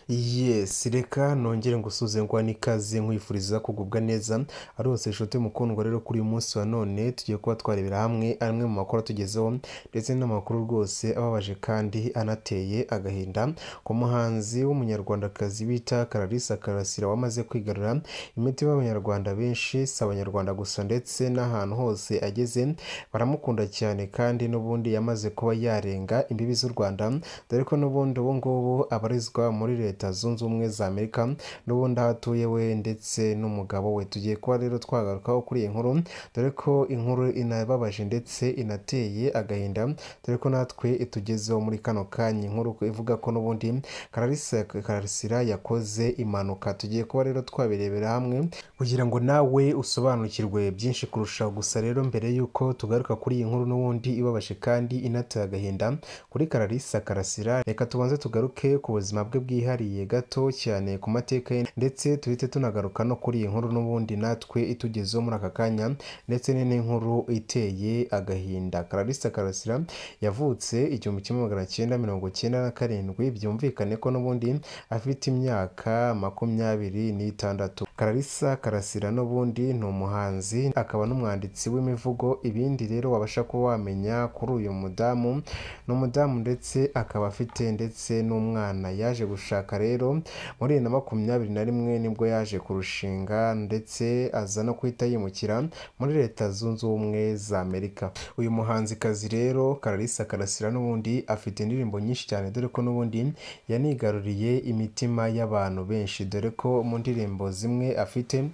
yesi reka nongere ngusuze ngo n'ikaze nkwifuriza kugubwa neza ari hose inshuti mukundwa rero kuri uyu munsi wa none tugiye kuba twarebera hamwe amwe mu makuru atugezeho ndetse n'amakuru rwose ababaje kandi anateye agahinda ku muhanzi w'umunyarwandakazi bita Clarisse Karasira wamaze kwigarura imitima y'abanyarwanda benshi si abanyarwanda gusa ndetse n'ahantu hose ageze baramukunda cyane kandi n'ubundi yamaze kuba yarenga imbibi z'u Rwanda dore ko n'ubundi ubu ngubu abarizwa muri leta zunze ubumwe za Amerika n'ubundi aho atuye we ndetse n'umugabo we tugiye kuba rero twagarukaho kuri iyi nkuru dore ko inkuru inababaje ndetse inateye agahinda dore ko natwe itugezeho muri kano kanya inkuru ivuga ko n'ubundi Clarisse Karasira yakoze impanuka tugiye kuba rero twabirebera hamwe kugira ngo nawe usobanukirwe byinshi kurushaho gusa rero mbere y'uko tugaruka kuri iyi nkuru n'ubundi ibabaje kandi inateye agahinda kuri Clarisse Karasira reka tubanze tugaruke ku buzima bwe bwihariye gato cyane ku mateka ye ndetse tuhite tunagaruka no kuri iyi nkuru n'ubundi natwe itugezeho muri aka kanya ndetse ni n'inkuru iteye agahinda Clarisse Karasira yavutse igihumbi kimwe magana cyenda mirongo cyenda na karindwi byumvikane ko n'ubundi afite imyaka makumyabiri n'itandatu Clarisse Karasira n'ubundi ni umuhanzi akaba n'umwanditsi w'imivugo ibindi rero wabasha kuba wamenya kuri uyu mudamu ni umudamu ndetse akaba afite ndetse n'umwana yaje gushaka rero muri bibiri na makumyabiri na rimwe nibwo yaje kurushinga ndetse aza no guhita yimukira muri leta zunze ubumwe za Amerika uyu muhanzikazi rero Clarisse Karasira n'ubundi afite indirimbo nyinshi cyane dore ko n'ubundi yanigaruriye imitima y'abantu benshi dore ko mu ndirimbo zimwe afite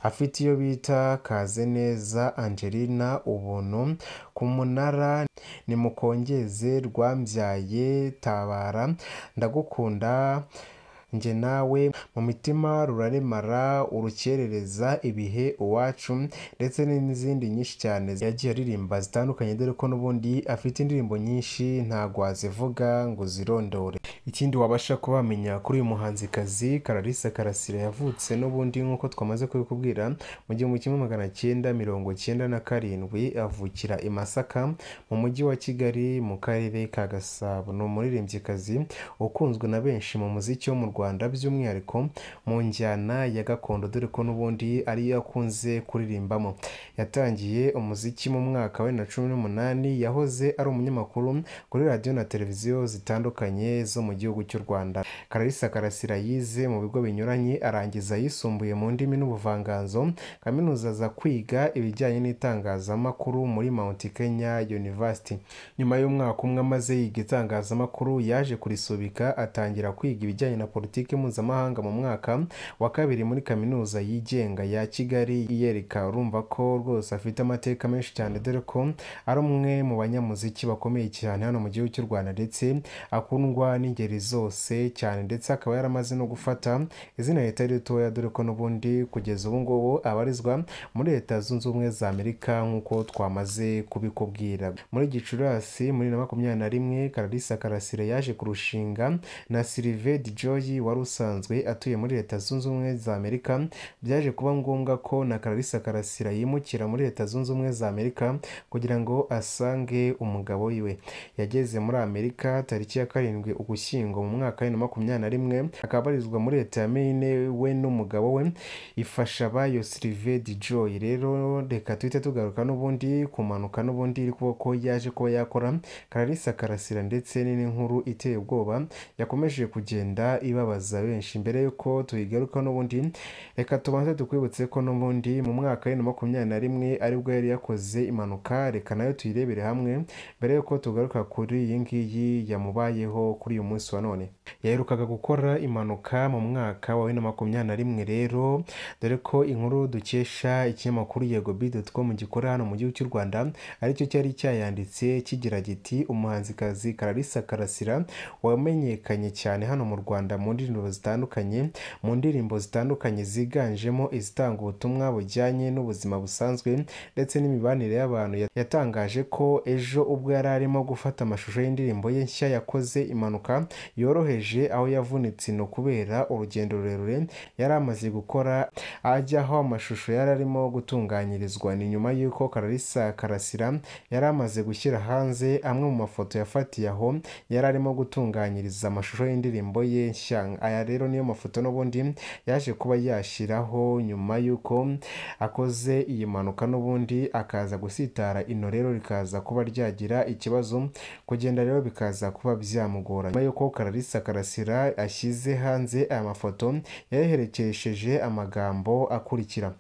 afite iyo bita kaze neza Angelina ubuntu ku munara nimukongeze rwambyaye tabara ndagukunda njye nawe mu mitima ruraremara urukerereza ibihe uwacu ndetse n'izindi nyinshi cyane yagiye aririmba zitandukanye dore ko n'ubundi afite indirimbo nyinshi ntabwo wazivuga ngo uzirondore ikindi wabasha kubamenya kuri uyu muhanzikazi Clarisse Karasira yavutse n'ubundi nk'uko twamaze kubikubwira mu gihumbi kimwe magana cyenda mirongo cyenda na karindwi avukira i Masaka mu mujyi wa Kigali mu karere ka Gasabo ni umuririmbyikazi ukunzwe na benshi mu muziki wo mu Rwanda by'umwihariko mu njyana ya gakondo dore ko n'ubundi ariyo akunze kuririmbamo yatangiye umuziki mu mwaka wa bibiri na cumi n'umunani yahoze ari umunyamakuru kuri radiyo na televiziyo zitandukanye zo mu gihugu cy'u Rwanda Clarisse Karasira yize mu bigo binyuranye arangiza yisumbuye mu ndimi n'ubuvanganzo kaminuza aza kwiga ibijyanye n'itangazamakuru muri Mount Kenya University nyuma y'umwaka umwe amaze yiga itangazamakuru yaje kurisubika atangira kwiga ibijyanye na politiki mpuzamahanga mu mwaka wa kabiri muri kaminuza yigenga ya Kigali yereka urumva ko rwose afite amateka menshi cyane dore ko ari umwe mu banyamuziki bakomeye cyane hano mu gihugu cy'u Rwanda ndetse akundwa n'ingeri zose cyane ndetse akaba yaramaze no gufata izina ritari ritoya dore ko n'ubundi kugeza ubu ngubu abarizwa muri leta zunze ubumwe za Amerika nk'uko twamaze kubikubwira muri Gicurasi muri na makumyabiri na rimwe Clarisse Karasira yaje kurushinga na Sylvain Joy wari usanzwe atuye muri leta zunze ubumwe za Amerika byaje kuba ngombwa ko na Clarisse Karasira yimukira muri leta zunze ubumwe za Amerika kugira ngo asange umugabo wiwe yageze muri Amerika tariki ya karindwi ugushyingo mu mwaka wa makumyabiri na rimwe akaba abarizwa muri leta ya Maine we n'umugabo we ifasha abayo Sylvain Joy rero reka tuhite tugaruka n'ubundi kumanuka n'ubundi iri kuba ko yaje kuba yakora Clarisse Karasira ndetse n'inkuru iteye ubwoba yakomeje kugenda ibabaza benshi mbere y'uko tuyigaruka n'ubundi reka tubanze tukwibutse ko n'ubundi mu mwaka wa makumyabiri na rimwe aribwo yari yakoze impanuka reka nayo tuyirebere hamwe mbere y'uko tugaruka kuri iyi ngiyi yamubayeho kuri uyu munsi wa none yaherukaga gukora impanuka mu mwaka wa bibiri na makumyabiri na rimwe rero dore ko inkuru dukesha ikinyamakuru yego bidotcom gikora hano mu gihugu cy'u Rwanda aricyo cyari cyayanditse kigira giti umuhanzikazi Clarisse Karasira wamenyekanye cyane hano mu Rwanda mu ndirimbo zitandukanye mu ndirimbo zitandukanye ziganjemo izitanga ubutumwa bujyanye n'ubuzima busanzwe ndetse n'imibanire y'abantu yatangaje ko ejo ubwo yari arimo gufata amashusho y'indirimbo ye nshya yakoze impanuka yoroheje aho yavunitse ni ukubera urugendo rurerure yari amaze gukora ajya aho amashusho yari arimo gutunganyirizwa ni nyuma y'uko Clarisse Karasira yari amaze gushyira hanze amwe mu mafoto yafatiye aho yari arimo gutunganyiriza amashusho y'indirimbo ye nshya amafaranga aya rero niyo mafoto n'ubundi yaje kuba yashyiraho nyuma y'uko akoze iyi mpanuka n'ubundi akaza gusitara ino rero rikaza kuba ryagira ikibazo kugenda rero bikaza kuba byamugora nyuma y'uko kararisa karasira ashyize hanze aya mafoto yayaherekesheje amagambo akurikira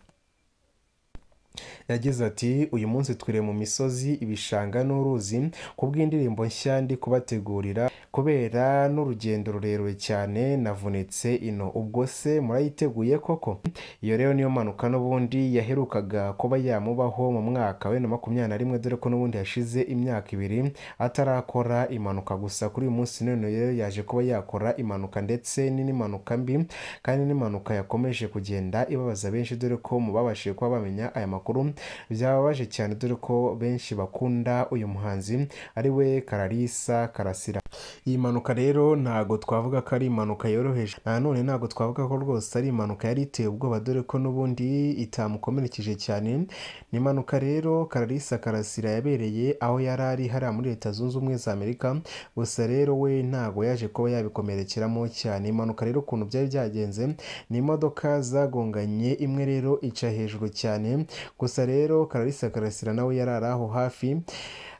yagize ati uyu munsi twiriwe mu misozi ibishanga n'uruzi ku bw'indirimbo nshya ndi kubategurira kubera n'urugendo rurerure cyane navunitse ino ubwo se murayiteguye koko iyo rero niyo mpanuka n'ubundi yaherukaga kuba yamubaho mu mwaka wa bibiri na makumyabiri na rimwe dore ko n'ubundi yashize imyaka ibiri atarakora impanuka gusa kuri uyu munsi none rero yaje kuba yakora impanuka ndetse n'impanuka mbi kandi n'impanuka yakomeje kugenda ibabaza benshi dore ko mu babashije kuba bamenya aya makuru byababaje cyane dore ko benshi bakunda uyu muhanzi ari we kararisa karasira iyi mpanuka rero ntago twavuga ko ari impanuka yoroheje nanone ntago twavuga ko rwose ari impanuka yari iteye ubwoba dore ko n'ubundi itamukomerekeje cyane ni impanuka rero kararisa karasira yabereye aho yari ari hariya muri leta zunze ubumwe za amerika gusa rero we ntago yaje kuba yabikomerekeramo cyane impanuka rero ukuntu byari byagenze ni imodoka zagonganye imwe rero ica hejuru cyane gusa rero kararisa karasira nawe yari ari aho hafi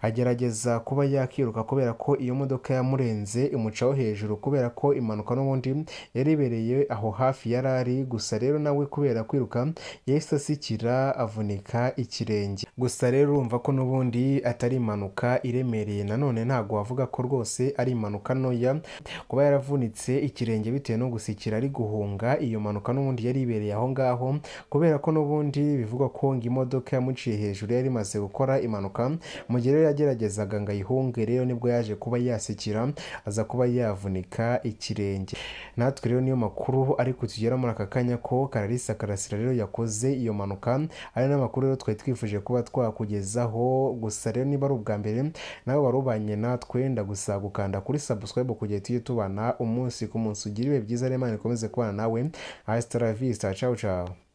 agerageza kuba yakiruka kubera ko iyo modoka yamurenze imucaho hejuru kubera ko impanuka n'ubundi yari ibereye aho hafi yari ari gusa rero nawe kubera kwiruka yahise asikira avunika ikirenge gusa rero urumva ko n'ubundi atari impanuka iremereye nanone ntabwo wavuga ko rwose ari impanuka ntoya kuba yaravunitse ikirenge bitewe no gusikira ari guhunga iyo mpanuka n'ubundi yari ibereye aho ngaho kubera ko n'ubundi bivugwa ko ngo imodoka yamuciye hejuru yari imaze gukora impanuka mu gihe rero yageragezaga ngo ayihunge rero nibwo yaje kuba yasikira aza kuba yavunika ikirenge natwe rero niyo makuru ari kutugera muri aka kanya ko kararisa karasira rero yakoze iyo mpanuka ari n'amakuru rero twari twifuje kuba twakugezaho gusa rero niba ari ubwa mbere nawe wari ubanye natwe ndagusaba gukanda kuri subscribe kugira tujye tubana umunsi ku munsi ugira ibihe byiza rero imana ikomeze kubana nawe hasta la vista ciao ciao